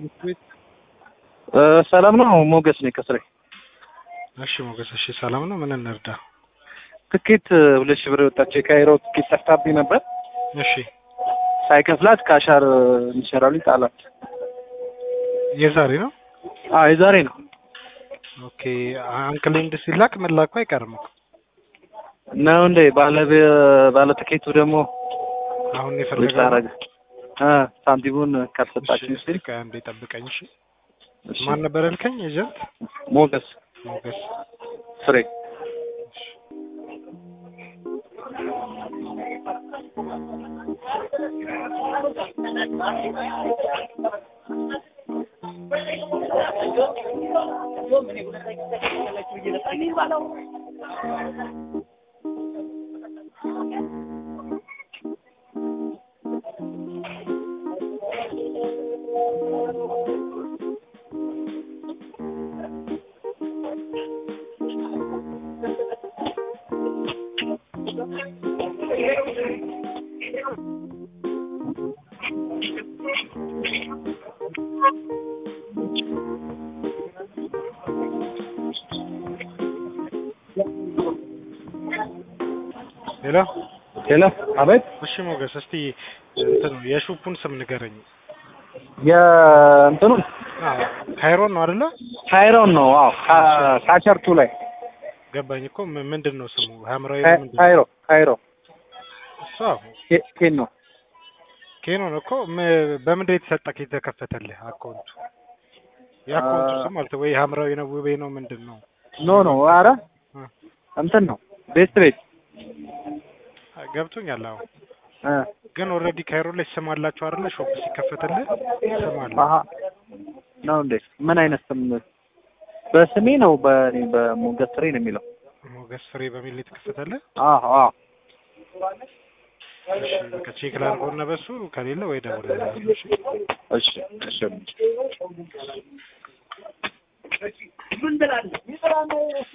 ቤት ሰላም ነው። ሞገስ ነኝ ከስሬ። እሺ ሞገስ፣ እሺ ሰላም ነው። ምን እንርዳ? ትኬት ሁለት ሺህ ብር የወጣች የካይሮ ትኬት ጠፍታብኝ ነበር። እሺ ሳይከፍላት ከአሻር እንዲሰራልኝ ጣላት። የዛሬ ነው። አዎ የዛሬ ነው። ኦኬ አንክሌንድ ሲላክ መላኩ አይቀርም እኮ ነው እንዴ? ባለ ባለ ትኬቱ ደግሞ አሁን ልጅ የፈለገው ታረገ እ ሳንቲሙን ካልሰጣችሁ ሲል እሺ አንዴ ጠብቀኝ። እሺ እሺ፣ ማን ነበር ያልከኝ? ኤጀንት ሞገስ ሞገስ። ፍሬ ሌላ ሄሎ፣ አቤት። እሺ ሞገስ፣ እስቲ እንትኑ የሹፑን ስም ንገረኝ። የእንትኑ አዎ ካይሮን ነው አይደለ? ካይሮን ነው። አዎ ካ- ካቸርቱ ላይ ገባኝ እኮ ም- ምንድን ነው ስሙ? ሐምራዊ ነው ምንድን ነው? ካይሮ ካይሮ እሷ ኬ- ኬን ነው። ኬኖን እኮ ም- በምንድን የተሰጠህ የተከፈተልህ አካውንቱ? የአካውንቱ አ- ስም አልተ ወይ ሐምራዊ ነው ውቤ ነው ምንድን ነው? ኖ ኖ፣ አረ እ እንትን ነው ቤስት ቤት ገብቶኛል። አዎ እ ግን ኦልሬዲ ካይሮ ላይ ስም አላቸው አይደለ? ሾፕ ሲከፈትልህ ስም አለ። አሀ ነው እንዴ? ምን አይነት ስም? በስሜ ነው በእኔ በሞገስ ፍሬ ነው የሚለው። ሞገስ ፍሬ በሚል የተከፈተልህ? አዎ አዎ እሺ በቃ ቼክ ላድርገውና በሱ ከሌለ ወይ ደውል። እሺ እሺ